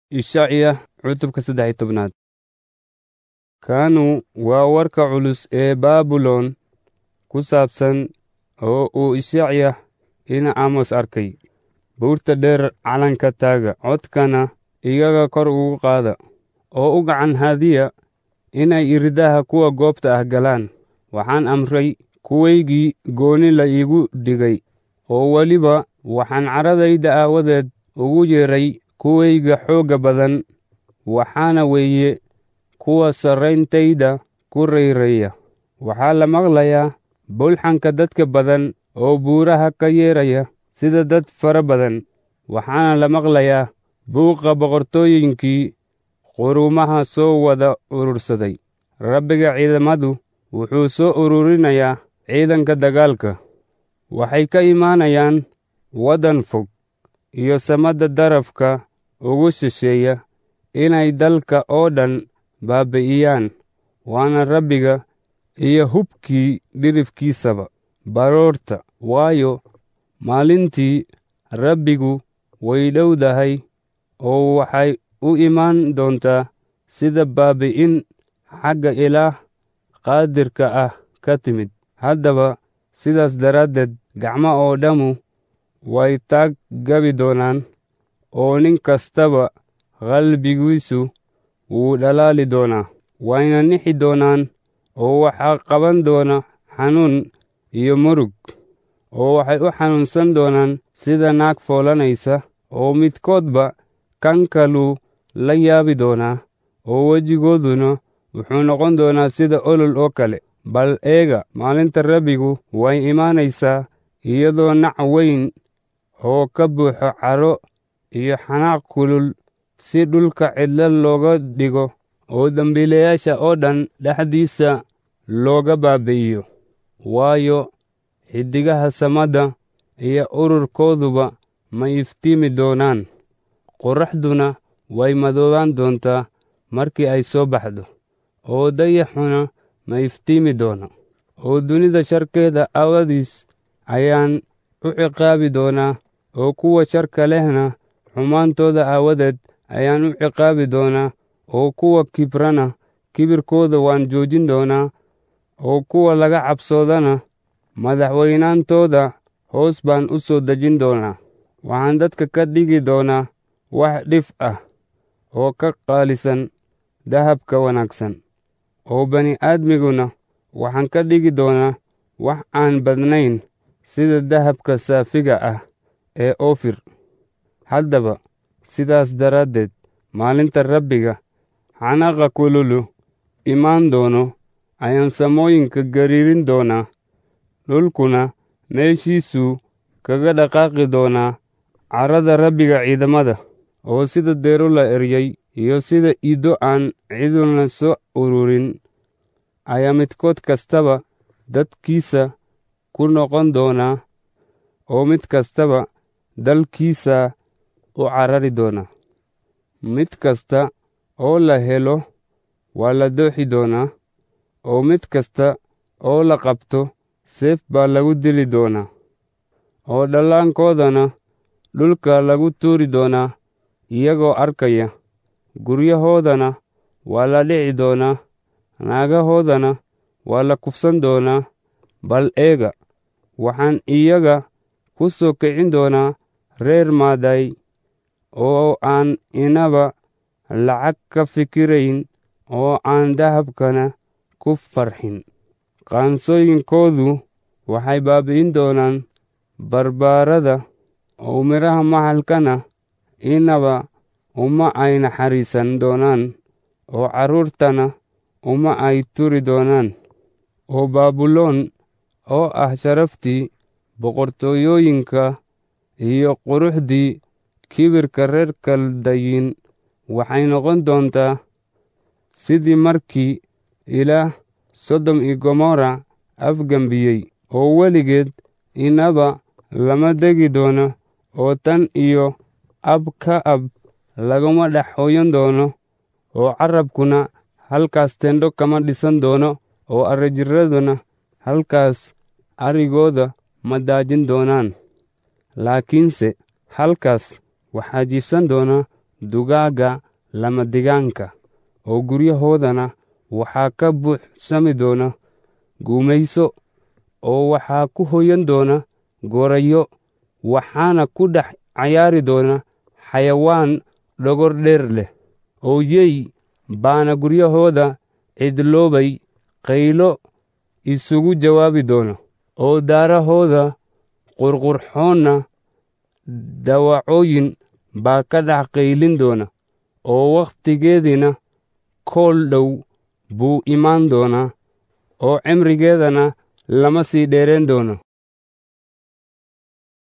Ishacya cutubka saddex iyo tobnaad Kanu waa warka culus ee Baabilon ku saabsan oo uu Ishacya ina Amos arkay. Buurta dheer calanka taaga, codkana iyaga kor ugu qaada, oo u gacan haadiya inay iridaha kuwa goobta ah galaan. Waxaan amray kuwaygii gooni la iigu dhigay, oo weliba waxaan caradayda aawadeed ugu yeeray kuwayga xoogga badan, waxaana weeye kuwa sarrayntayda ku rayreeya. Waxaa la maqlayaa bulxanka dadka badan oo buuraha ka yeeraya sida dad fara badan, waxaana la maqlayaa buuqa boqortooyinkii quruumaha soo wada urursaday. Rabbiga ciidamadu wuxuu soo ururinayaa ciidanka dagaalka. Waxay ka imaanayaan waddan fog iyo samada darafka ugu shisheeya inay dalka oo dhan baabi'iyaan, waana Rabbiga iyo hubkii dhirifkiisaba. Baroorta, waayo maalintii Rabbigu way dhowdahay oo waxay u imaan doontaa sida baabi'in xagga Ilaah qaadirka ah ka timid. Haddaba sidaas daraaddeed gacmo oo dhammu way taag gabi doonaan, oo nin kastaba qalbigiisu wuu dhalaali doonaa. Wayna nixi doonaan oo waxaa qaban doona xanuun iyo murug, oo waxay u xanuunsan doonaan sida naag foolanaysa, oo midkoodba kan kaluu la yaabi doonaa, oo wejigooduna wuxuu noqon doonaa sida olol oo kale. Bal eega, maalinta Rabbigu way imaanaysaa iyadoo nac weyn oo ka buuxo caro iyo xanaaq kulul si dhulka cidla looga dhigo oo dembiilayaasha oo dhan dhexdiisa looga baabi'iyo. Waayo xiddigaha samada iyo ururkooduba ma iftiimi doonaan, qorraxduna way madoobaan doontaa markii ay soo baxdo, oo dayaxuna ma iftiimi doono. Oo dunida sharkeeda aawadiis ayaan u ciqaabi doonaa, oo kuwa sharka lehna xumaantooda aawadeed ayaan u ciqaabi doonaa, oo kuwa kibrana kibirkooda waan joojin doonaa, oo kuwa laga cabsoodana madaxweynaantooda hoos baan u soo dejin doonaa. Waxaan dadka ka dhigi doonaa wax dhif ah oo ka qaalisan dahabka wanaagsan, oo bani'aadmiguna waxaan ka dhigi doonaa wax aan badnayn sida dahabka saafiga ah ee Oofir. Haddaba sidaas daraaddeed maalinta Rabbiga xanaaqa kululu imaan doono ayaan samooyinka gariirin doonaa, dhulkuna meeshiisuu kaga dhaqaaqi doonaa carrada Rabbiga ciidamada, oo sida deero la eryay iyo sida ido aan ciduna soo ururin ayaa midkood kastaba dadkiisa ku noqon doonaa, oo mid kastaba dalkiisa u carari doona. Mid kasta oo la helo waa la dooxi doonaa, oo mid kasta oo la qabto seef baa lagu dili doonaa, oo dhallaankoodana dhulka lagu tuuri doonaa iyagoo arkaya. Guryahoodana waa la dhici doonaa, naagahoodana waa la kufsan doonaa. Bal eega, waxaan iyaga ku soo kicin doonaa reer maaday oo aan inaba lacag ka fikirayn oo aan dahabkana ku farxin. Qaansooyinkoodu waxay baabi'in doonaan barbaarada, oo midhaha maxalkana inaba uma ay naxariisan doonaan, oo carruurtana uma ay turi doonaan. oo Baabilon oo ah sharaftii boqortooyooyinka iyo quruxdii kibirka reer kaldayin waxay noqon doontaa sidii markii Ilaah Sodom iyo Gomorra afgembiyey, oo weligeed inaba lama degi doono, oo tan iyo ab ka ab laguma dhex hooyan doono, oo carabkuna halkaas teendho kama dhisan doono, oo arrijirraduna halkaas arigooda ma daajin doonaan. Laakiinse halkaas waxaa jiifsan doona dugaagga lamadigaanka oo guryahoodana waxaa ka buuxsami doona guumayso oo waxaa ku hoyan doona gorayo waxaana ku dhex cayaari doona xayawaan dhogor dheer leh oo yey baana guryahooda cidloobay qaylo isugu jawaabi doona oo daarahooda qurqurxoonna dawacooyin baa ka dhex qaylin doona oo wakhtigeediina kool dhow buu imaan doonaa oo cimrigeedana lama sii dheereen doono